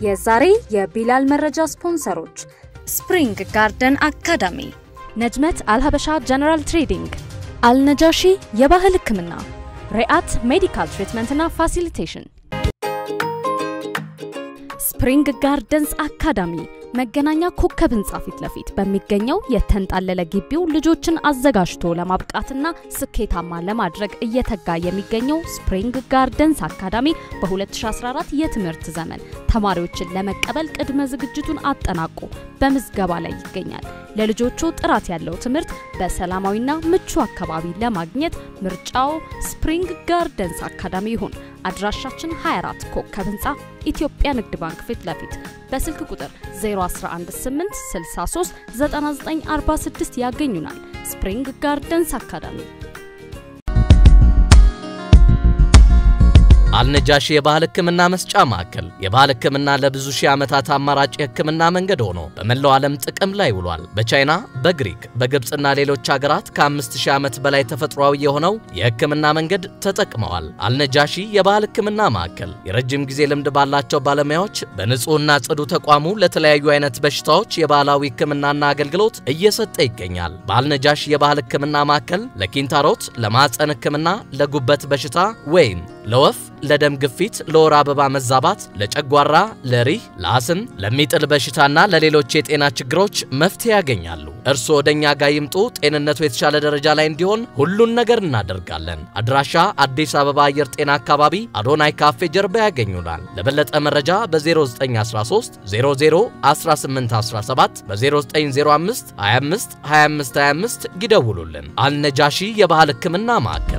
የዛሬ የቢላል መረጃ ስፖንሰሮች ስፕሪንግ ጋርደን አካዳሚ፣ ነጅመት አልሀበሻ ጀነራል ትሬዲንግ፣ አልነጃሺ የባህል ሕክምና፣ ሪአት ሜዲካል ትሪትመንትና ፋሲሊቴሽን። ስፕሪንግ ጋርደንስ አካዳሚ መገናኛ ኮከብ ህንፃ ፊት ለፊት በሚገኘው የተንጣለለ ግቢው ልጆችን አዘጋጅቶ ለማብቃትና ስኬታማ ለማድረግ እየተጋ የሚገኘው ስፕሪንግ ጋርደንስ አካዳሚ በ2014 የትምህርት ዘመን ተማሪዎችን ለመቀበል ቅድመ ዝግጅቱን አጠናቆ በምዝገባ ላይ ይገኛል። ለልጆቹ ጥራት ያለው ትምህርት በሰላማዊና ምቹ አካባቢ ለማግኘት ምርጫው ስፕሪንግ ጋርደንስ አካዳሚ ይሁን። አድራሻችን 24 ኮከብ ህንፃ ኢትዮጵያ ንግድ ባንክ ፊት ለፊት በስልክ ቁጥር 0118639946 ያገኙናል። ስፕሪንግ ጋርደንስ አካዳሚ። አልነጃሺ የባህል ሕክምና መስጫ ማዕከል የባህል ሕክምና ለብዙ ሺህ ዓመታት አማራጭ የሕክምና መንገድ ሆኖ በመላው ዓለም ጥቅም ላይ ውሏል። በቻይና፣ በግሪክ፣ በግብፅና ሌሎች ሀገራት ከ5000 ዓመት በላይ ተፈጥሯዊ የሆነው የሕክምና መንገድ ተጠቅመዋል። አልነጃሺ የባህል ሕክምና ማዕከል የረጅም ጊዜ ልምድ ባላቸው ባለሙያዎች በንጹህና ጽዱ ተቋሙ ለተለያዩ አይነት በሽታዎች የባህላዊ ሕክምናና አገልግሎት እየሰጠ ይገኛል። በአልነጃሺ የባህል ሕክምና ማዕከል ለኪንታሮት፣ ለማዕፀን ሕክምና፣ ለጉበት በሽታ ወይም ለወፍ ለደም ግፊት፣ ለወር አበባ መዛባት፣ ለጨጓራ፣ ለሪህ፣ ለአስም፣ ለሚጥል በሽታና ለሌሎች የጤና ችግሮች መፍትሄ ያገኛሉ። እርስዎ ወደኛ ጋር ይምጡ። ጤንነቱ የተሻለ ደረጃ ላይ እንዲሆን ሁሉን ነገር እናደርጋለን። አድራሻ አዲስ አበባ አየር ጤና አካባቢ አዶናይ ካፌ ጀርባ ያገኙናል። ለበለጠ መረጃ በ0913 00 1817 በ0905 25 25 25 ይደውሉልን። አልነጃሺ የባህል ሕክምና ማዕከል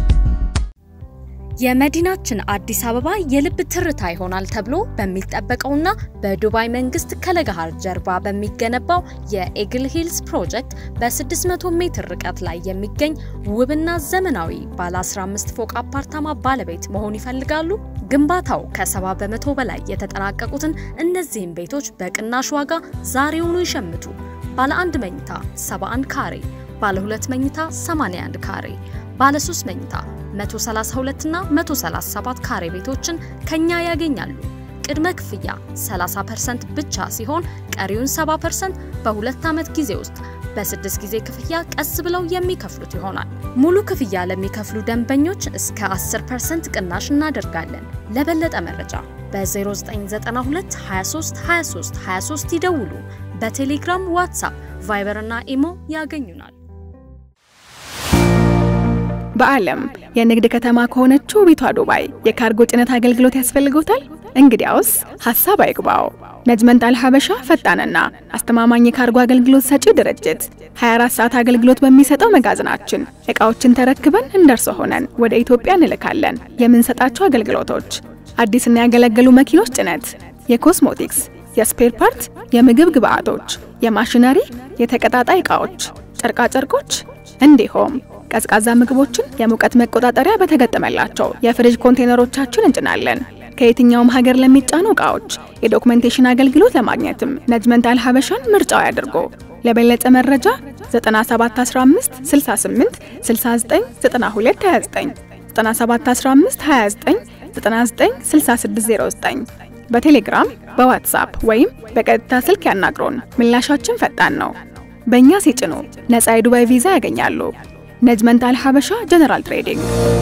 የመዲናችን አዲስ አበባ የልብ ትርታ ይሆናል ተብሎ በሚጠበቀውና በዱባይ መንግስት ከለገሃር ጀርባ በሚገነባው የኤግል ሂልስ ፕሮጀክት በ600 ሜትር ርቀት ላይ የሚገኝ ውብና ዘመናዊ ባለ 15 ፎቅ አፓርታማ ባለቤት መሆን ይፈልጋሉ? ግንባታው ከ70 በመቶ በላይ የተጠናቀቁትን እነዚህን ቤቶች በቅናሽ ዋጋ ዛሬውኑ ይሸምቱ። ባለ አንድ መኝታ 71 ካሬ፣ ባለ ሁለት መኝታ 81 ካሬ ባለ 3 መኝታ 132 እና 137 ካሬ ቤቶችን ከኛ ያገኛሉ። ቅድመ ክፍያ 30% ብቻ ሲሆን ቀሪውን 70% በሁለት ዓመት ጊዜ ውስጥ በስድስት ጊዜ ክፍያ ቀስ ብለው የሚከፍሉት ይሆናል። ሙሉ ክፍያ ለሚከፍሉ ደንበኞች እስከ 10% ቅናሽ እናደርጋለን። ለበለጠ መረጃ በ0992 23 23 23 ይደውሉ። በቴሌግራም፣ ዋትሳፕ፣ ቫይበር እና ኢሞ ያገኙናል። በዓለም የንግድ ከተማ ከሆነችው ቤቷ ዱባይ የካርጎ ጭነት አገልግሎት ያስፈልጎታል? እንግዲያውስ ሀሳብ አይግባው። ነጅመንት አልሀበሻ ፈጣንና አስተማማኝ የካርጎ አገልግሎት ሰጪ ድርጅት 24 ሰዓት አገልግሎት በሚሰጠው መጋዘናችን እቃዎችን ተረክበን እንደርሶ ሆነን ወደ ኢትዮጵያ እንልካለን። የምንሰጣቸው አገልግሎቶች አዲስና ያገለገሉ መኪኖች ጭነት፣ የኮስሞቲክስ፣ የስፔር ፓርት፣ የምግብ ግብአቶች፣ የማሽነሪ፣ የተቀጣጣይ ዕቃዎች፣ ጨርቃጨርቆች እንዲሁም ቀዝቃዛ ምግቦችን የሙቀት መቆጣጠሪያ በተገጠመላቸው የፍሪጅ ኮንቴነሮቻችን እንጭናለን። ከየትኛውም ሀገር ለሚጫኑ ዕቃዎች የዶክመንቴሽን አገልግሎት ለማግኘትም ነጅመንት አልሀበሻን ምርጫው ያድርጎ። ለበለጠ መረጃ 9715 68 69 92 29 9715 29 99 6609 በቴሌግራም በዋትሳፕ ወይም በቀጥታ ስልክ ያናግሩን። ምላሻችን ፈጣን ነው። በእኛ ሲጭኑ ነፃ የዱባይ ቪዛ ያገኛሉ። ነጅመንት አልሀበሻ ጀነራል ትሬዲንግ።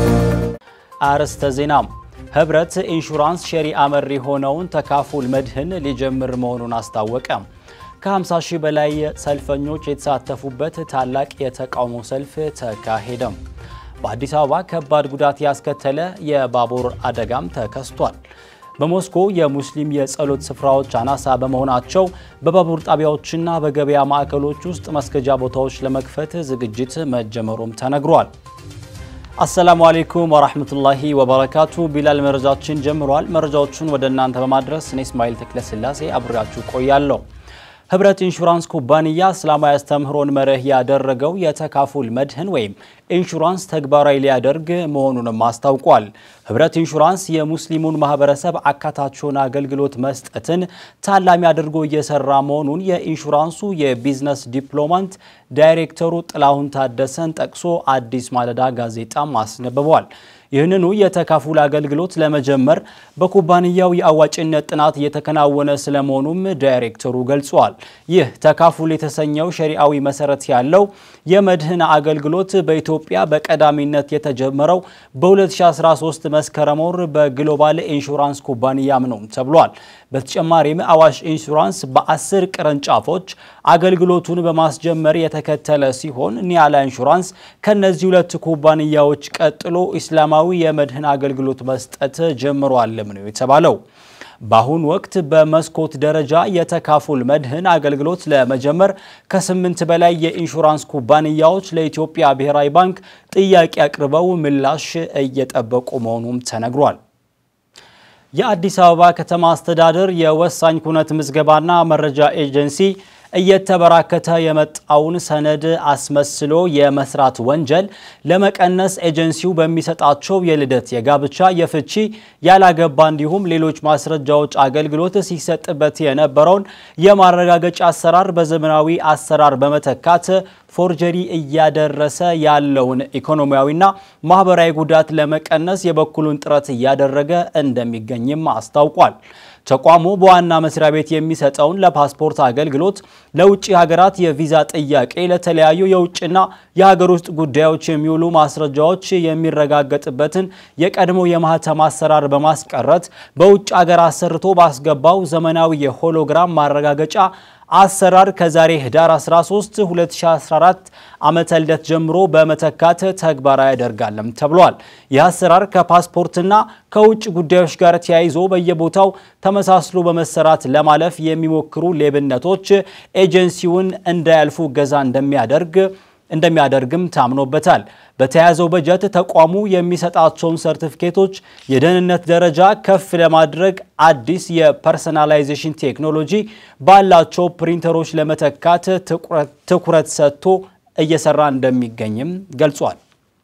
አርዕስተ ዜና። ህብረት ኢንሹራንስ ሸሪዓ መር የሆነውን ተካፉል መድህን ሊጀምር መሆኑን አስታወቀ። ከ50 ሺህ በላይ ሰልፈኞች የተሳተፉበት ታላቅ የተቃውሞ ሰልፍ ተካሄደም። በአዲስ አበባ ከባድ ጉዳት ያስከተለ የባቡር አደጋም ተከስቷል። በሞስኮ የሙስሊም የጸሎት ስፍራዎች አናሳ በመሆናቸው በባቡር ጣቢያዎችና በገበያ ማዕከሎች ውስጥ መስገጃ ቦታዎች ለመክፈት ዝግጅት መጀመሩም ተነግሯል። አሰላሙ አሌይኩም ወራህመቱላሂ ወበረካቱ። ቢላል መረጃችን ጀምሯል። መረጃዎቹን ወደ እናንተ በማድረስ እኔ እስማኤል ተክለስላሴ አብሬያችሁ ቆያለሁ። ህብረት ኢንሹራንስ ኩባንያ እስላማዊ አስተምህሮን መርህ ያደረገው የተካፉል መድህን ወይም ኢንሹራንስ ተግባራዊ ሊያደርግ መሆኑንም አስታውቋል። ህብረት ኢንሹራንስ የሙስሊሙን ማህበረሰብ አካታችውን አገልግሎት መስጠትን ታላሚ አድርጎ እየሰራ መሆኑን የኢንሹራንሱ የቢዝነስ ዲፕሎማንት ዳይሬክተሩ ጥላሁን ታደሰን ጠቅሶ አዲስ ማለዳ ጋዜጣም አስነብቧል። ይህንኑ የተካፉል አገልግሎት ለመጀመር በኩባንያው የአዋጭነት ጥናት እየተከናወነ ስለመሆኑም ዳይሬክተሩ ገልጿል። ይህ ተካፉል የተሰኘው ሸሪዓዊ መሰረት ያለው የመድህን አገልግሎት በኢትዮጵያ በቀዳሚነት የተጀመረው በ2013 መስከረም ወር በግሎባል ኢንሹራንስ ኩባንያም ነው ተብሏል። በተጨማሪም አዋሽ ኢንሹራንስ በአስር ቅርንጫፎች አገልግሎቱን በማስጀመር የተከተለ ሲሆን ኒያላ ኢንሹራንስ ከነዚህ ሁለት ኩባንያዎች ቀጥሎ ኢስላማዊ የመድህን አገልግሎት መስጠት ጀምሯልም ነው የተባለው። በአሁኑ ወቅት በመስኮት ደረጃ የተካፉል መድህን አገልግሎት ለመጀመር ከስምንት በላይ የኢንሹራንስ ኩባንያዎች ለኢትዮጵያ ብሔራዊ ባንክ ጥያቄ አቅርበው ምላሽ እየጠበቁ መሆኑም ተነግሯል። የአዲስ አበባ ከተማ አስተዳደር የወሳኝ ኩነት ምዝገባና መረጃ ኤጀንሲ እየተበራከተ የመጣውን ሰነድ አስመስሎ የመስራት ወንጀል ለመቀነስ ኤጀንሲው በሚሰጣቸው የልደት፣ የጋብቻ፣ የፍቺ፣ ያላገባ እንዲሁም ሌሎች ማስረጃዎች አገልግሎት ሲሰጥበት የነበረውን የማረጋገጫ አሰራር በዘመናዊ አሰራር በመተካት ፎርጀሪ እያደረሰ ያለውን ኢኮኖሚያዊና ማህበራዊ ጉዳት ለመቀነስ የበኩሉን ጥረት እያደረገ እንደሚገኝም አስታውቋል። ተቋሙ በዋና መስሪያ ቤት የሚሰጠውን ለፓስፖርት አገልግሎት፣ ለውጭ ሀገራት የቪዛ ጥያቄ፣ ለተለያዩ የውጭና የሀገር ውስጥ ጉዳዮች የሚውሉ ማስረጃዎች የሚረጋገጥበትን የቀድሞ የማህተም አሰራር በማስቀረት በውጭ ሀገር አሰርቶ ባስገባው ዘመናዊ የሆሎግራም ማረጋገጫ አሰራር ከዛሬ ህዳር 13 2014 ዓመተ ልደት ጀምሮ በመተካት ተግባራዊ ያደርጋለም ተብሏል። ይህ አሰራር ከፓስፖርትና ከውጭ ጉዳዮች ጋር ተያይዞ በየቦታው ተመሳስሎ በመሰራት ለማለፍ የሚሞክሩ ሌብነቶች ኤጀንሲውን እንዳያልፉ እገዛ እንደሚያደርግ እንደሚያደርግም ታምኖበታል። በተያዘው በጀት ተቋሙ የሚሰጣቸውን ሰርቲፊኬቶች የደህንነት ደረጃ ከፍ ለማድረግ አዲስ የፐርሰናላይዜሽን ቴክኖሎጂ ባላቸው ፕሪንተሮች ለመተካት ትኩረት ሰጥቶ እየሰራ እንደሚገኝም ገልጿል።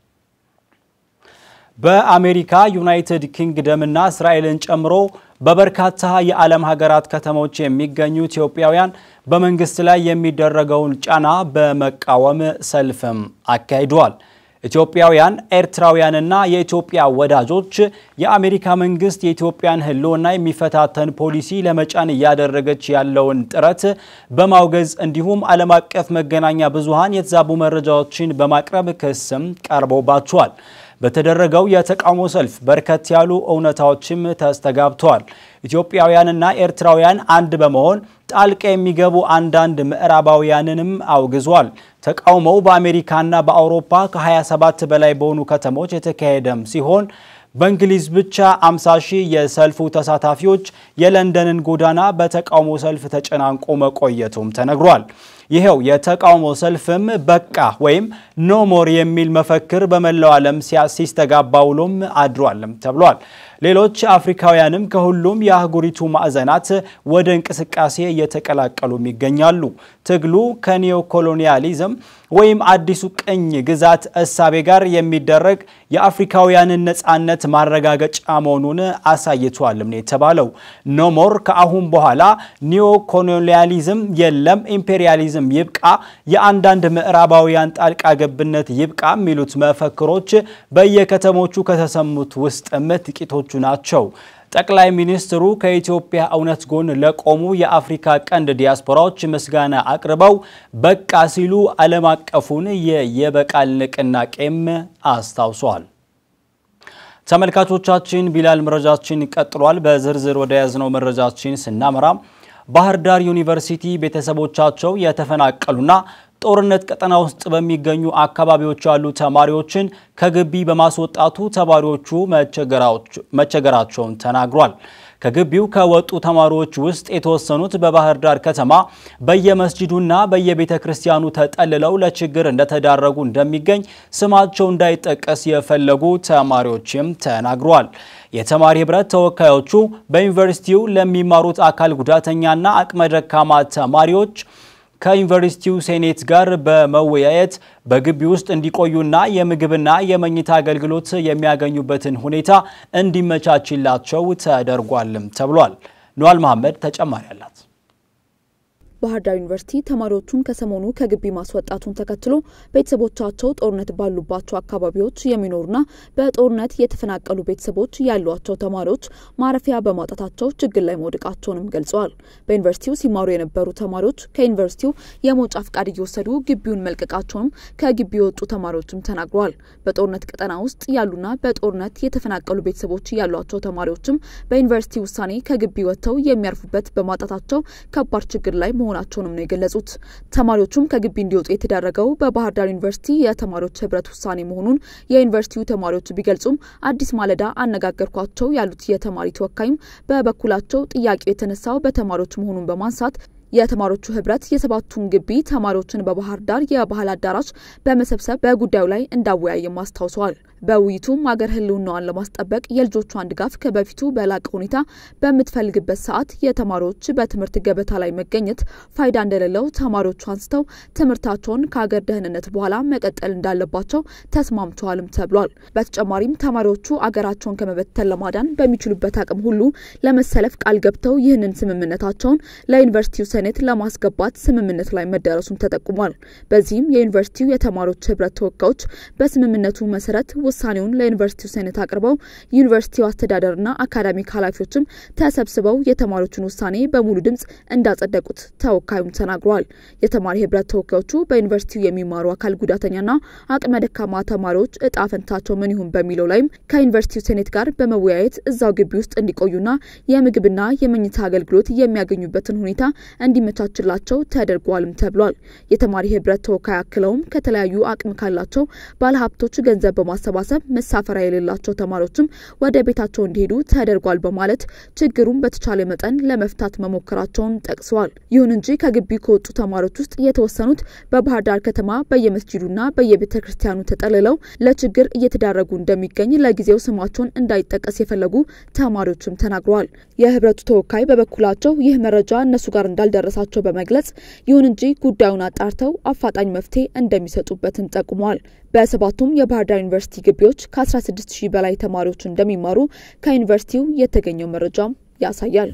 በአሜሪካ ዩናይትድ ኪንግደምና እስራኤልን ጨምሮ በበርካታ የዓለም ሀገራት ከተሞች የሚገኙ ኢትዮጵያውያን በመንግስት ላይ የሚደረገውን ጫና በመቃወም ሰልፍም አካሂደዋል። ኢትዮጵያውያን፣ ኤርትራውያንና የኢትዮጵያ ወዳጆች የአሜሪካ መንግስት የኢትዮጵያን ሕልውና የሚፈታተን ፖሊሲ ለመጫን እያደረገች ያለውን ጥረት በማውገዝ እንዲሁም ዓለም አቀፍ መገናኛ ብዙሃን የተዛቡ መረጃዎችን በማቅረብ ክስም ቀርቦባቸዋል። በተደረገው የተቃውሞ ሰልፍ በርከት ያሉ እውነታዎችም ተስተጋብተዋል። ኢትዮጵያውያንና ኤርትራውያን አንድ በመሆን ጣልቃ የሚገቡ አንዳንድ ምዕራባውያንንም አውግዟል። ተቃውሞው በአሜሪካና በአውሮፓ ከ27 በላይ በሆኑ ከተሞች የተካሄደም ሲሆን በእንግሊዝ ብቻ 50 ሺህ የሰልፉ ተሳታፊዎች የለንደንን ጎዳና በተቃውሞ ሰልፍ ተጨናንቆ መቆየቱም ተነግሯል። ይኸው የተቃውሞ ሰልፍም በቃ ወይም ኖ ሞር የሚል መፈክር በመላው ዓለም ሲስተጋባ ውሎም አድሯልም ተብሏል። ሌሎች አፍሪካውያንም ከሁሉም የአህጉሪቱ ማዕዘናት ወደ እንቅስቃሴ እየተቀላቀሉም ይገኛሉ። ትግሉ ከኒዮ ኮሎኒያሊዝም ወይም አዲሱ ቅኝ ግዛት እሳቤ ጋር የሚደረግ የአፍሪካውያንን ነፃነት ማረጋገጫ መሆኑን አሳይቷልም ነው የተባለው። ኖሞር ከአሁን በኋላ ኒዮ ኮሎኒያሊዝም የለም፣ ኢምፔሪያሊዝም ይብቃ፣ የአንዳንድ ምዕራባውያን ጣልቃ ገብነት ይብቃ የሚሉት መፈክሮች በየከተሞቹ ከተሰሙት ውስጥም ጥቂቶቹ ናቸው። ጠቅላይ ሚኒስትሩ ከኢትዮጵያ እውነት ጎን ለቆሙ የአፍሪካ ቀንድ ዲያስፖራዎች ምስጋና አቅርበው በቃ ሲሉ ዓለም አቀፉን የየበቃል ንቅናቄም አስታውሷል። ተመልካቾቻችን ቢላል መረጃችን ቀጥሏል። በዝርዝር ወደ ያዝነው መረጃችን ስናመራ ባህር ዳር ዩኒቨርሲቲ ቤተሰቦቻቸው የተፈናቀሉና ጦርነት ቀጠና ውስጥ በሚገኙ አካባቢዎች ያሉ ተማሪዎችን ከግቢ በማስወጣቱ ተማሪዎቹ መቸገራቸውን ተናግሯል። ከግቢው ከወጡ ተማሪዎች ውስጥ የተወሰኑት በባህር ዳር ከተማ በየመስጂዱና በየቤተ ክርስቲያኑ ተጠልለው ለችግር እንደተዳረጉ እንደሚገኝ ስማቸው እንዳይጠቀስ የፈለጉ ተማሪዎችም ተናግረዋል። የተማሪ ህብረት ተወካዮቹ በዩኒቨርሲቲው ለሚማሩት አካል ጉዳተኛና አቅመ ደካማ ተማሪዎች ከዩኒቨርሲቲው ሴኔት ጋር በመወያየት በግቢ ውስጥ እንዲቆዩና የምግብና የመኝታ አገልግሎት የሚያገኙበትን ሁኔታ እንዲመቻችላቸው ተደርጓልም ተብሏል። ኗል መሐመድ ተጨማሪ አላት። ባህር ዳር ዩኒቨርሲቲ ተማሪዎቹን ከሰሞኑ ከግቢ ማስወጣቱን ተከትሎ ቤተሰቦቻቸው ጦርነት ባሉባቸው አካባቢዎች የሚኖሩና በጦርነት የተፈናቀሉ ቤተሰቦች ያሏቸው ተማሪዎች ማረፊያ በማጣታቸው ችግር ላይ መውደቃቸውንም ገልጸዋል። በዩኒቨርሲቲው ሲማሩ የነበሩ ተማሪዎች ከዩኒቨርሲቲው የመውጫ ፍቃድ እየወሰዱ ግቢውን መልቀቃቸውንም ከግቢ የወጡ ተማሪዎችም ተናግረዋል። በጦርነት ቀጠና ውስጥ ያሉና በጦርነት የተፈናቀሉ ቤተሰቦች ያሏቸው ተማሪዎችም በዩኒቨርሲቲ ውሳኔ ከግቢ ወጥተው የሚያርፉበት በማጣታቸው ከባድ ችግር ላይ መሆናቸውንም ነው የገለጹት። ተማሪዎቹም ከግቢ እንዲወጡ የተደረገው በባህር ዳር ዩኒቨርሲቲ የተማሪዎች ህብረት ውሳኔ መሆኑን የዩኒቨርሲቲው ተማሪዎች ቢገልጹም አዲስ ማለዳ አነጋገርኳቸው ያሉት የተማሪ ተወካይም በበኩላቸው ጥያቄው የተነሳው በተማሪዎች መሆኑን በማንሳት የተማሪዎቹ ህብረት የሰባቱን ግቢ ተማሪዎችን በባህር ዳር የባህል አዳራሽ በመሰብሰብ በጉዳዩ ላይ እንዳወያየም አስታውሰዋል። በውይይቱም አገር ህልውናዋን ለማስጠበቅ የልጆቿን ድጋፍ ከበፊቱ በላቀ ሁኔታ በምትፈልግበት ሰዓት የተማሪዎች በትምህርት ገበታ ላይ መገኘት ፋይዳ እንደሌለው ተማሪዎቹ አንስተው ትምህርታቸውን ከሀገር ደህንነት በኋላ መቀጠል እንዳለባቸው ተስማምተዋልም ተብሏል። በተጨማሪም ተማሪዎቹ አገራቸውን ከመበተን ለማዳን በሚችሉበት አቅም ሁሉ ለመሰለፍ ቃል ገብተው ይህንን ስምምነታቸውን ለዩኒቨርሲቲው ሴኔት ለማስገባት ስምምነት ላይ መደረሱም ተጠቁሟል። በዚህም የዩኒቨርሲቲው የተማሪዎች ህብረት ተወካዮች በስምምነቱ መሰረት ውሳኔውን ለዩኒቨርሲቲው ሴኔት አቅርበው ዩኒቨርሲቲው አስተዳደርና አካዳሚክ ኃላፊዎችም ተሰብስበው የተማሪዎቹን ውሳኔ በሙሉ ድምጽ እንዳጸደቁት ተወካዩም ተናግረዋል። የተማሪ ህብረት ተወካዮቹ በዩኒቨርሲቲው የሚማሩ አካል ጉዳተኛና አቅመ ደካማ ተማሪዎች እጣ ፈንታቸው ምን ይሁን በሚለው ላይም ከዩኒቨርሲቲው ሴኔት ጋር በመወያየት እዛው ግቢ ውስጥ እንዲቆዩና የምግብና የመኝታ አገልግሎት የሚያገኙበትን ሁኔታ እንዲመቻችላቸው ተደርጓልም ተብሏል። የተማሪ ህብረት ተወካይ አክለውም ከተለያዩ አቅም ካላቸው ባለሀብቶች ገንዘብ በማሰባሰብ መሳፈሪያ የሌላቸው ተማሪዎችም ወደ ቤታቸው እንዲሄዱ ተደርጓል በማለት ችግሩን በተቻለ መጠን ለመፍታት መሞከራቸውን ጠቅሰዋል። ይሁን እንጂ ከግቢ ከወጡ ተማሪዎች ውስጥ የተወሰኑት በባህር ዳር ከተማ በየመስጂዱና በየቤተ ክርስቲያኑ ተጠልለው ለችግር እየተዳረጉ እንደሚገኝ ለጊዜው ስማቸውን እንዳይጠቀስ የፈለጉ ተማሪዎችም ተናግረዋል። የህብረቱ ተወካይ በበኩላቸው ይህ መረጃ እነሱ ጋር እንዳልደረሳቸው በመግለጽ ይሁን እንጂ ጉዳዩን አጣርተው አፋጣኝ መፍትሄ እንደሚሰጡበትም ጠቁመዋል። በሰባቱም የባህር ዳር ዩኒቨርሲቲ ግቢዎች ከ16 ሺህ በላይ ተማሪዎች እንደሚማሩ ከዩኒቨርሲቲው የተገኘው መረጃም ያሳያል።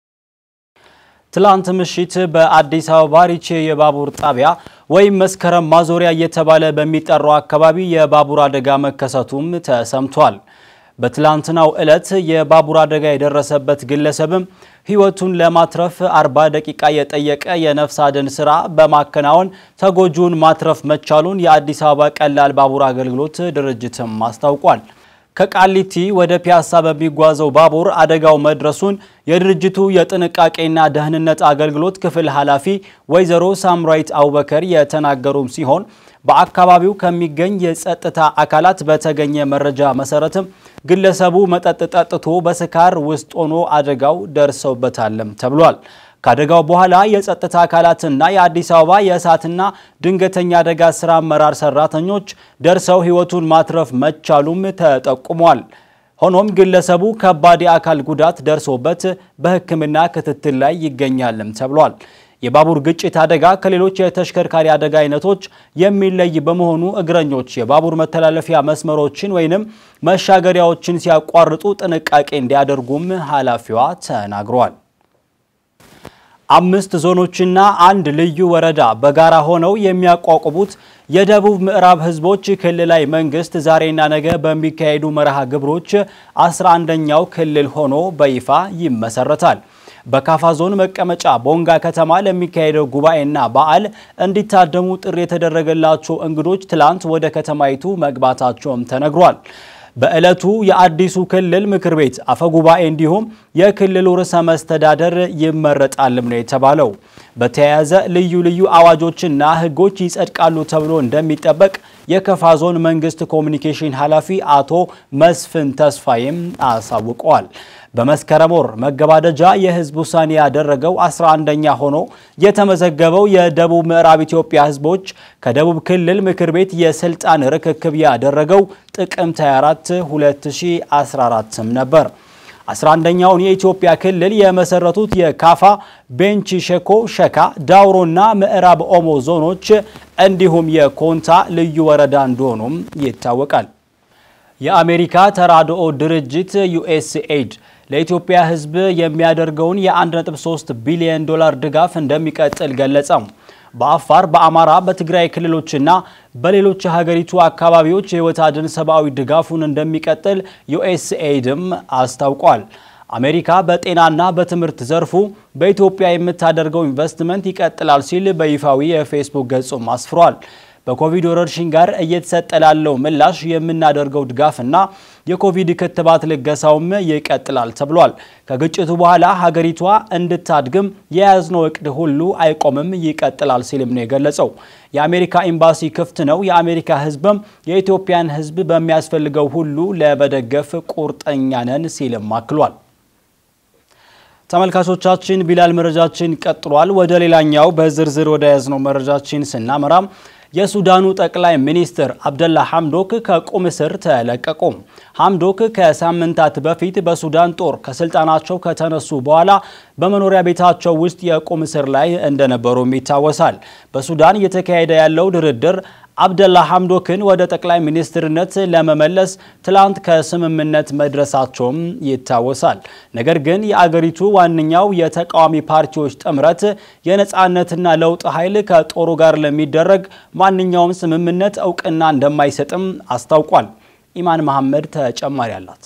ትላንት ምሽት በአዲስ አበባ ሪቼ የባቡር ጣቢያ ወይም መስከረም ማዞሪያ እየተባለ በሚጠራው አካባቢ የባቡር አደጋ መከሰቱም ተሰምቷል። በትላንትናው ዕለት የባቡር አደጋ የደረሰበት ግለሰብም ሕይወቱን ለማትረፍ 40 ደቂቃ የጠየቀ የነፍስ አድን ስራ በማከናወን ተጎጂውን ማትረፍ መቻሉን የአዲስ አበባ ቀላል ባቡር አገልግሎት ድርጅትም አስታውቋል። ከቃሊቲ ወደ ፒያሳ በሚጓዘው ባቡር አደጋው መድረሱን የድርጅቱ የጥንቃቄና ደህንነት አገልግሎት ክፍል ኃላፊ ወይዘሮ ሳምራዊት አቡበከር የተናገሩም ሲሆን በአካባቢው ከሚገኝ የጸጥታ አካላት በተገኘ መረጃ መሰረትም ግለሰቡ መጠጥ ጠጥቶ በስካር ውስጥ ሆኖ አደጋው ደርሰውበታልም ተብሏል። ከአደጋው በኋላ የጸጥታ አካላትና የአዲስ አበባ የእሳትና ድንገተኛ አደጋ ስራ አመራር ሰራተኞች ደርሰው ሕይወቱን ማትረፍ መቻሉም ተጠቁሟል። ሆኖም ግለሰቡ ከባድ የአካል ጉዳት ደርሶበት በሕክምና ክትትል ላይ ይገኛልም ተብሏል። የባቡር ግጭት አደጋ ከሌሎች የተሽከርካሪ አደጋ አይነቶች የሚለይ በመሆኑ እግረኞች የባቡር መተላለፊያ መስመሮችን ወይንም መሻገሪያዎችን ሲያቋርጡ ጥንቃቄ እንዲያደርጉም ኃላፊዋ ተናግረዋል። አምስት ዞኖችና አንድ ልዩ ወረዳ በጋራ ሆነው የሚያቋቁሙት የደቡብ ምዕራብ ህዝቦች ክልላዊ መንግስት ዛሬና ነገ በሚካሄዱ መርሃ ግብሮች 11ኛው ክልል ሆኖ በይፋ ይመሰረታል። በካፋ ዞን መቀመጫ ቦንጋ ከተማ ለሚካሄደው ጉባኤና በዓል እንዲታደሙ ጥሪ የተደረገላቸው እንግዶች ትላንት ወደ ከተማይቱ መግባታቸውም ተነግሯል። በዕለቱ የአዲሱ ክልል ምክር ቤት አፈጉባኤ እንዲሁም የክልሉ ርዕሰ መስተዳደር ይመረጣልም ነው የተባለው። በተያያዘ ልዩ ልዩ አዋጆችና ህጎች ይጸድቃሉ ተብሎ እንደሚጠበቅ የከፋ ዞን መንግስት ኮሚኒኬሽን ኃላፊ አቶ መስፍን ተስፋዬም አሳውቀዋል። በመስከረም ወር መገባደጃ የህዝብ ውሳኔ ያደረገው 11ኛ ሆኖ የተመዘገበው የደቡብ ምዕራብ ኢትዮጵያ ህዝቦች ከደቡብ ክልል ምክር ቤት የስልጣን ርክክብ ያደረገው ጥቅምት 24 2014 ነበር። 11ኛውን የኢትዮጵያ ክልል የመሰረቱት የካፋ፣ ቤንች ሸኮ፣ ሸካ፣ ዳውሮና ምዕራብ ኦሞ ዞኖች እንዲሁም የኮንታ ልዩ ወረዳ እንደሆኑም ይታወቃል። የአሜሪካ ተራድኦ ድርጅት ዩኤስኤድ ለኢትዮጵያ ሕዝብ የሚያደርገውን የ1.3 ቢሊዮን ዶላር ድጋፍ እንደሚቀጥል ገለጸ። በአፋር፣ በአማራ፣ በትግራይ ክልሎችና በሌሎች የሀገሪቱ አካባቢዎች የህይወት አድን ሰብአዊ ድጋፉን እንደሚቀጥል ዩኤስኤይድም አስታውቋል። አሜሪካ በጤናና በትምህርት ዘርፉ በኢትዮጵያ የምታደርገው ኢንቨስትመንት ይቀጥላል ሲል በይፋዊ የፌስቡክ ገጹም አስፍሯል። በኮቪድ ወረርሽኝ ጋር እየተሰጠ ላለው ምላሽ የምናደርገው ድጋፍና የኮቪድ ክትባት ልገሳውም ይቀጥላል ተብሏል። ከግጭቱ በኋላ ሀገሪቷ እንድታድግም የያዝነው እቅድ ሁሉ አይቆምም፣ ይቀጥላል ሲልም ነው የገለጸው። የአሜሪካ ኤምባሲ ክፍት ነው፣ የአሜሪካ ህዝብም የኢትዮጵያን ህዝብ በሚያስፈልገው ሁሉ ለመደገፍ ቁርጠኛ ነን ሲልም አክሏል። ተመልካቾቻችን ቢላል መረጃችን ቀጥሏል። ወደ ሌላኛው በዝርዝር ወደ ያዝነው መረጃችን ስናመራም የሱዳኑ ጠቅላይ ሚኒስትር አብደላ ሐምዶክ ከቁም እስር ተለቀቁ። ሐምዶክ ከሳምንታት በፊት በሱዳን ጦር ከስልጣናቸው ከተነሱ በኋላ በመኖሪያ ቤታቸው ውስጥ የቁም እስር ላይ እንደነበሩም ይታወሳል። በሱዳን እየተካሄደ ያለው ድርድር አብደላ ሐምዶክን ወደ ጠቅላይ ሚኒስትርነት ለመመለስ ትላንት ከስምምነት መድረሳቸውም ይታወሳል። ነገር ግን የአገሪቱ ዋነኛው የተቃዋሚ ፓርቲዎች ጥምረት የነፃነትና ለውጥ ኃይል ከጦሩ ጋር ለሚደረግ ማንኛውም ስምምነት እውቅና እንደማይሰጥም አስታውቋል። ኢማን መሐመድ ተጨማሪ አላት።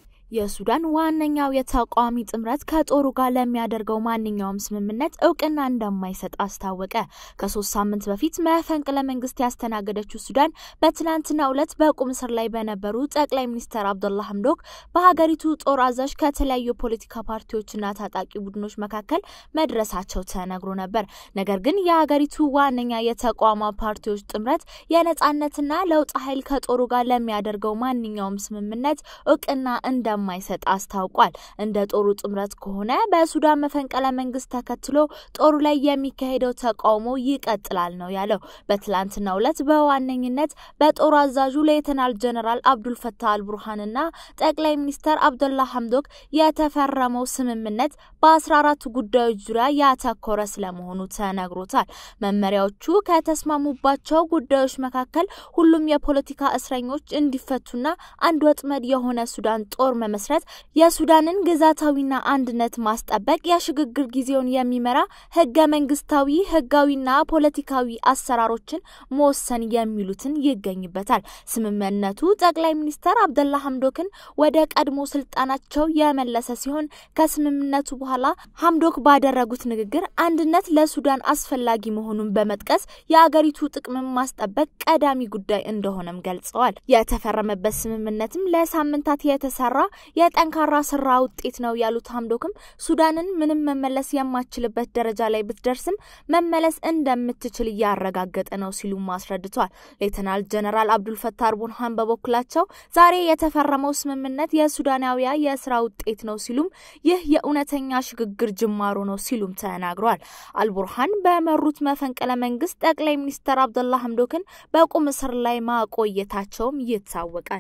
የሱዳን ዋነኛው የተቃዋሚ ጥምረት ከጦሩ ጋር ለሚያደርገው ማንኛውም ስምምነት እውቅና እንደማይሰጥ አስታወቀ። ከሶስት ሳምንት በፊት መፈንቅለ መንግስት ያስተናገደችው ሱዳን በትናንትናው ዕለት በቁም እስር ላይ በነበሩ ጠቅላይ ሚኒስትር አብዱላ ሐምዶክ በሀገሪቱ ጦር አዛዥ ከተለያዩ የፖለቲካ ፓርቲዎችና ታጣቂ ቡድኖች መካከል መድረሳቸው ተነግሮ ነበር። ነገር ግን የሀገሪቱ ዋነኛ የተቃዋሚ ፓርቲዎች ጥምረት የነጻነትና ለውጥ ኃይል ከጦሩ ጋር ለሚያደርገው ማንኛውም ስምምነት እውቅና እንደ እንደማይሰጥ አስታውቋል። እንደ ጦሩ ጥምረት ከሆነ በሱዳን መፈንቅለ መንግስት ተከትሎ ጦሩ ላይ የሚካሄደው ተቃውሞ ይቀጥላል ነው ያለው። በትላንትናው ዕለት በዋነኝነት በጦር አዛዡ ሌተናል ጀነራል አብዱልፈታህ አልቡርሃንና ጠቅላይ ሚኒስተር አብደላ ሐምዶክ የተፈረመው ስምምነት በ14 ጉዳዮች ዙሪያ ያተኮረ ስለመሆኑ ተነግሮታል። መመሪያዎቹ ከተስማሙባቸው ጉዳዮች መካከል ሁሉም የፖለቲካ እስረኞች እንዲፈቱና አንድ ወጥመድ የሆነ ሱዳን ጦር መመስረት፣ የሱዳንን ግዛታዊና አንድነት ማስጠበቅ፣ የሽግግር ጊዜውን የሚመራ ህገ መንግስታዊ ህጋዊና ፖለቲካዊ አሰራሮችን መወሰን የሚሉትን ይገኝበታል። ስምምነቱ ጠቅላይ ሚኒስተር አብደላ ሐምዶክን ወደ ቀድሞ ስልጣናቸው የመለሰ ሲሆን ከስምምነቱ በኋላ ሐምዶክ ባደረጉት ንግግር አንድነት ለሱዳን አስፈላጊ መሆኑን በመጥቀስ የአገሪቱ ጥቅምን ማስጠበቅ ቀዳሚ ጉዳይ እንደሆነም ገልጸዋል። የተፈረመበት ስምምነትም ለሳምንታት የተሰራ የጠንካራ ስራ ውጤት ነው ያሉት ሐምዶክም ሱዳንን ምንም መመለስ የማትችልበት ደረጃ ላይ ብትደርስም መመለስ እንደምትችል እያረጋገጠ ነው ሲሉም አስረድቷል። ሌተናል ጀነራል አብዱልፈታህ አልቡርሃን በበኩላቸው ዛሬ የተፈረመው ስምምነት የሱዳናዊያ የስራ ውጤት ነው ሲሉም ይህ የእውነተኛ ሽግግር ጅማሮ ነው ሲሉም ተናግረዋል። አልቡርሃን በመሩት መፈንቅለ መንግስት ጠቅላይ ሚኒስትር አብደላ ሐምዶክን በቁም እስር ላይ ማቆየታቸውም ይታወቃል።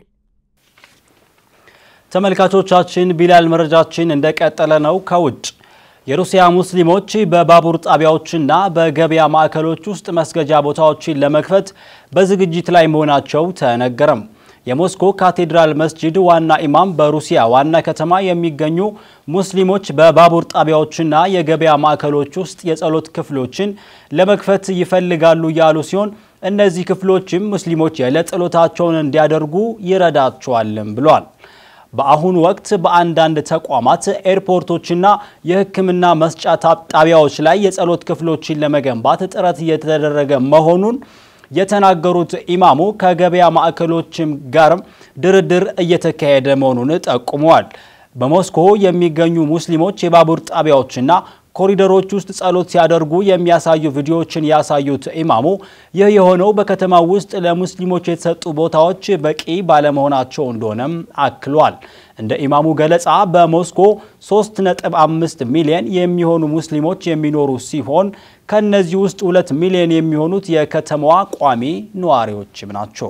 ተመልካቾቻችን ቢላል መረጃችን እንደቀጠለ ነው። ከውጭ የሩሲያ ሙስሊሞች በባቡር ጣቢያዎችና በገበያ ማዕከሎች ውስጥ መስገጃ ቦታዎችን ለመክፈት በዝግጅት ላይ መሆናቸው ተነገረም። የሞስኮ ካቴድራል መስጂድ ዋና ኢማም በሩሲያ ዋና ከተማ የሚገኙ ሙስሊሞች በባቡር ጣቢያዎችና የገበያ ማዕከሎች ውስጥ የጸሎት ክፍሎችን ለመክፈት ይፈልጋሉ ያሉ ሲሆን እነዚህ ክፍሎችም ሙስሊሞች የዕለት ጸሎታቸውን እንዲያደርጉ ይረዳቸዋልም ብሏል። በአሁኑ ወቅት በአንዳንድ ተቋማት ኤርፖርቶችና የሕክምና መስጫ ጣቢያዎች ላይ የጸሎት ክፍሎችን ለመገንባት ጥረት እየተደረገ መሆኑን የተናገሩት ኢማሙ ከገበያ ማዕከሎችም ጋርም ድርድር እየተካሄደ መሆኑን ጠቁመዋል። በሞስኮ የሚገኙ ሙስሊሞች የባቡር ጣቢያዎችና ኮሪደሮች ውስጥ ጸሎት ሲያደርጉ የሚያሳዩ ቪዲዮዎችን ያሳዩት ኢማሙ ይህ የሆነው በከተማው ውስጥ ለሙስሊሞች የተሰጡ ቦታዎች በቂ ባለመሆናቸው እንደሆነም አክሏል። እንደ ኢማሙ ገለጻ በሞስኮ 3.5 ሚሊዮን የሚሆኑ ሙስሊሞች የሚኖሩ ሲሆን ከነዚህ ውስጥ 2 ሚሊዮን የሚሆኑት የከተማዋ ቋሚ ነዋሪዎችም ናቸው።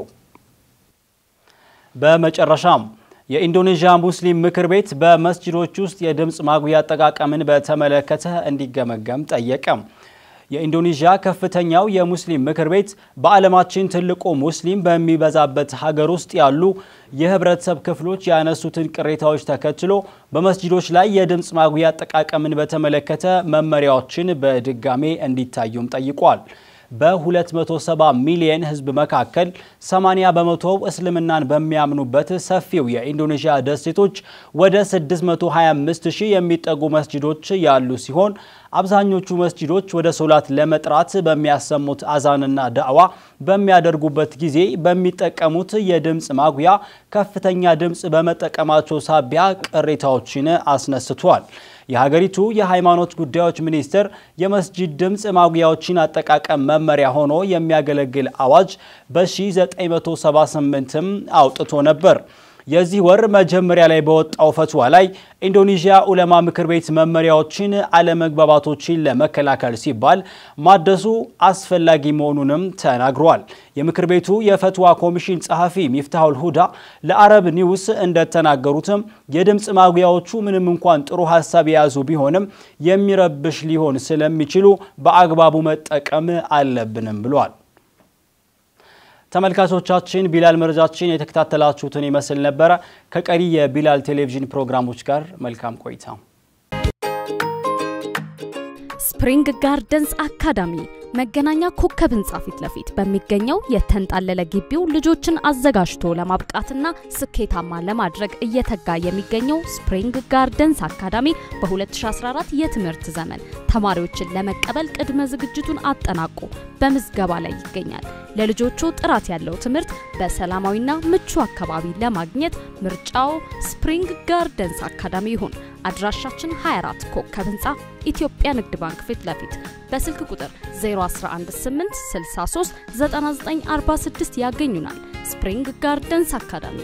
በመጨረሻም የኢንዶኔዥያ ሙስሊም ምክር ቤት በመስጂዶች ውስጥ የድምፅ ማጉያ አጠቃቀምን በተመለከተ እንዲገመገም ጠየቀ። የኢንዶኔዥያ ከፍተኛው የሙስሊም ምክር ቤት በዓለማችን ትልቁ ሙስሊም በሚበዛበት ሀገር ውስጥ ያሉ የህብረተሰብ ክፍሎች ያነሱትን ቅሬታዎች ተከትሎ በመስጂዶች ላይ የድምፅ ማጉያ አጠቃቀምን በተመለከተ መመሪያዎችን በድጋሜ እንዲታዩም ጠይቋል። በ270 ሚሊየን ህዝብ መካከል 80 በመቶው እስልምናን በሚያምኑበት ሰፊው የኢንዶኔዥያ ደሴቶች ወደ 625 ሺህ የሚጠጉ መስጂዶች ያሉ ሲሆን አብዛኞቹ መስጂዶች ወደ ሶላት ለመጥራት በሚያሰሙት አዛንና ዳዕዋ በሚያደርጉበት ጊዜ በሚጠቀሙት የድምፅ ማጉያ ከፍተኛ ድምፅ በመጠቀማቸው ሳቢያ ቅሬታዎችን አስነስቷል። የሀገሪቱ የሃይማኖት ጉዳዮች ሚኒስቴር የመስጂድ ድምፅ ማጉያዎችን አጠቃቀም መመሪያ ሆኖ የሚያገለግል አዋጅ በ1978ም አውጥቶ ነበር። የዚህ ወር መጀመሪያ ላይ በወጣው ፈትዋ ላይ ኢንዶኔዥያ ኡለማ ምክር ቤት መመሪያዎችን አለመግባባቶችን ለመከላከል ሲባል ማደሱ አስፈላጊ መሆኑንም ተናግሯል። የምክር ቤቱ የፈትዋ ኮሚሽን ጸሐፊ ሚፍታሁል ሁዳ ለአረብ ኒውስ እንደተናገሩትም የድምፅ ማጉያዎቹ ምንም እንኳን ጥሩ ሀሳብ የያዙ ቢሆንም የሚረብሽ ሊሆን ስለሚችሉ በአግባቡ መጠቀም አለብንም ብሏል። ተመልካቾቻችን ቢላል መረጃችን የተከታተላችሁትን ይመስል ነበረ። ከቀሪ የቢላል ቴሌቪዥን ፕሮግራሞች ጋር መልካም ቆይታ። ስፕሪንግ ጋርደንስ አካዳሚ መገናኛ ኮከብ ህንፃ ፊት ለፊት በሚገኘው የተንጣለለ ግቢው ልጆችን አዘጋጅቶ ለማብቃትና ስኬታማ ለማድረግ እየተጋ የሚገኘው ስፕሪንግ ጋርደንስ አካዳሚ በ2014 የትምህርት ዘመን ተማሪዎችን ለመቀበል ቅድመ ዝግጅቱን አጠናቆ በምዝገባ ላይ ይገኛል። ለልጆቹ ጥራት ያለው ትምህርት በሰላማዊና ምቹ አካባቢ ለማግኘት ምርጫው ስፕሪንግ ጋርደንስ አካዳሚ ይሁን። አድራሻችን 24 ኮከብ ህንፃ ኢትዮጵያ ንግድ ባንክ ፊት ለፊት በስልክ ቁጥር 0118639946 ያገኙናል። ስፕሪንግ ጋርደንስ አካዳሚ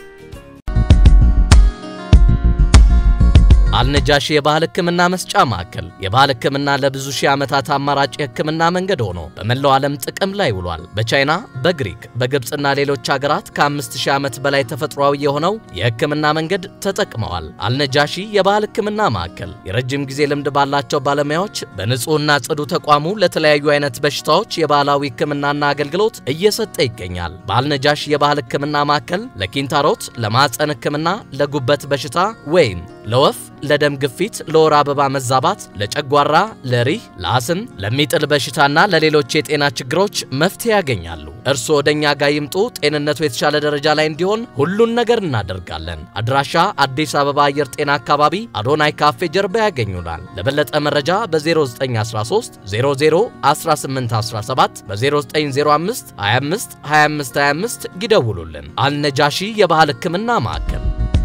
አልነጃሺ የባህል ሕክምና መስጫ ማዕከል የባህል ሕክምና ለብዙ ሺህ ዓመታት አማራጭ የሕክምና መንገድ ሆኖ በመላው ዓለም ጥቅም ላይ ውሏል። በቻይና፣ በግሪክ፣ በግብፅና ሌሎች ሀገራት ከ5000 ዓመት በላይ ተፈጥሯዊ የሆነው የሕክምና መንገድ ተጠቅመዋል። አልነጃሺ የባህል ሕክምና ማዕከል የረጅም ጊዜ ልምድ ባላቸው ባለሙያዎች በንጹህና ጽዱ ተቋሙ ለተለያዩ አይነት በሽታዎች የባህላዊ ሕክምናና አገልግሎት እየሰጠ ይገኛል። በአልነጃሺ የባህል ሕክምና ማዕከል ለኪንታሮት፣ ለማዕፀን ሕክምና፣ ለጉበት በሽታ ወይም ለወፍ ለደም ግፊት፣ ለወር አበባ መዛባት፣ ለጨጓራ፣ ለሪህ፣ ለአስም፣ ለሚጥል በሽታና ለሌሎች የጤና ችግሮች መፍትሄ ያገኛሉ። እርስዎ ወደኛ ጋር ይምጡ። ጤንነቱ የተሻለ ደረጃ ላይ እንዲሆን ሁሉን ነገር እናደርጋለን። አድራሻ አዲስ አበባ አየር ጤና አካባቢ አዶናይ ካፌ ጀርባ ያገኙናል። ለበለጠ መረጃ በ0913 00 1817 በ0905 25 25 25 ይደውሉልን። አልነጃሺ የባህል ሕክምና ማዕከል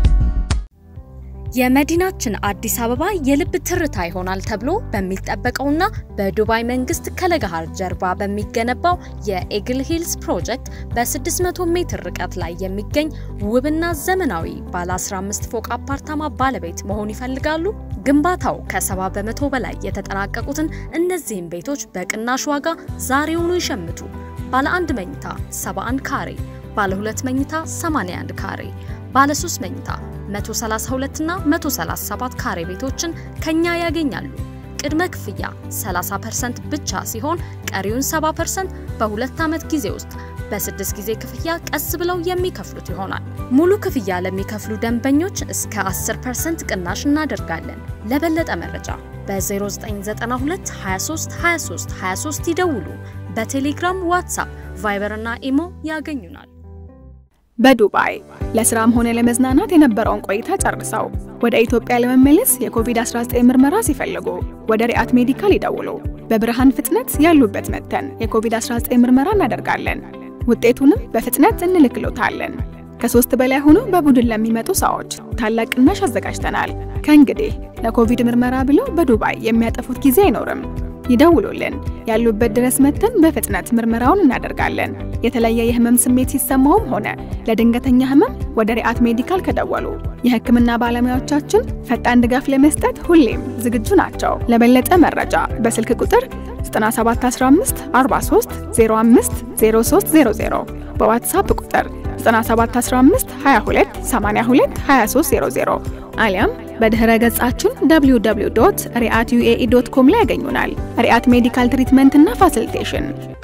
የመዲናችን አዲስ አበባ የልብ ትርታ ይሆናል ተብሎ በሚጠበቀውና በዱባይ መንግስት ከለገሃር ጀርባ በሚገነባው የኤግል ሂልስ ፕሮጀክት በ600 ሜትር ርቀት ላይ የሚገኝ ውብና ዘመናዊ ባለ 15 ፎቅ አፓርታማ ባለቤት መሆን ይፈልጋሉ? ግንባታው ከ70 በመቶ በላይ የተጠናቀቁትን እነዚህን ቤቶች በቅናሽ ዋጋ ዛሬውኑ ይሸምቱ። ባለ አንድ መኝታ 71 ካሬ፣ ባለ ሁለት መኝታ 81 ካሬ ባለ 3 መኝታ 132 እና 137 ካሬ ቤቶችን ከኛ ያገኛሉ። ቅድመ ክፍያ 30% ብቻ ሲሆን ቀሪውን 70% በሁለት ዓመት ጊዜ ውስጥ በስድስት ጊዜ ክፍያ ቀስ ብለው የሚከፍሉት ይሆናል። ሙሉ ክፍያ ለሚከፍሉ ደንበኞች እስከ 10% ቅናሽ እናደርጋለን። ለበለጠ መረጃ በ0992 23 23 23 ይደውሉ። በቴሌግራም፣ ዋትሳፕ፣ ቫይበር እና ኢሞ ያገኙናል። በዱባይ ለስራም ሆነ ለመዝናናት የነበረውን ቆይታ ጨርሰው ወደ ኢትዮጵያ ለመመለስ የኮቪድ-19 ምርመራ ሲፈልጉ ወደ ሪአት ሜዲካል ይደውሉ። በብርሃን ፍጥነት ያሉበት መጥተን የኮቪድ-19 ምርመራ እናደርጋለን። ውጤቱንም በፍጥነት እንልክሎታለን። ከሶስት በላይ ሆኖ በቡድን ለሚመጡ ሰዎች ታላቅ ቅናሽ አዘጋጅተናል። ከእንግዲህ ለኮቪድ ምርመራ ብለው በዱባይ የሚያጠፉት ጊዜ አይኖርም። ይደውሉልን። ያሉበት ድረስ መጥተን በፍጥነት ምርመራውን እናደርጋለን። የተለየ የህመም ስሜት ሲሰማውም ሆነ ለድንገተኛ ህመም ወደ ሪአት ሜዲካል ከደወሉ የህክምና ባለሙያዎቻችን ፈጣን ድጋፍ ለመስጠት ሁሌም ዝግጁ ናቸው። ለበለጠ መረጃ በስልክ ቁጥር 9715 43 05 0300 በዋትሳፕ ቁጥር 9715 22 82 2300 አሊያም በድህረ ገጻችን www.riat.uae.com ላይ ያገኙናል። ሪአት ሜዲካል ትሪትመንት እና ፋሲሊቴሽን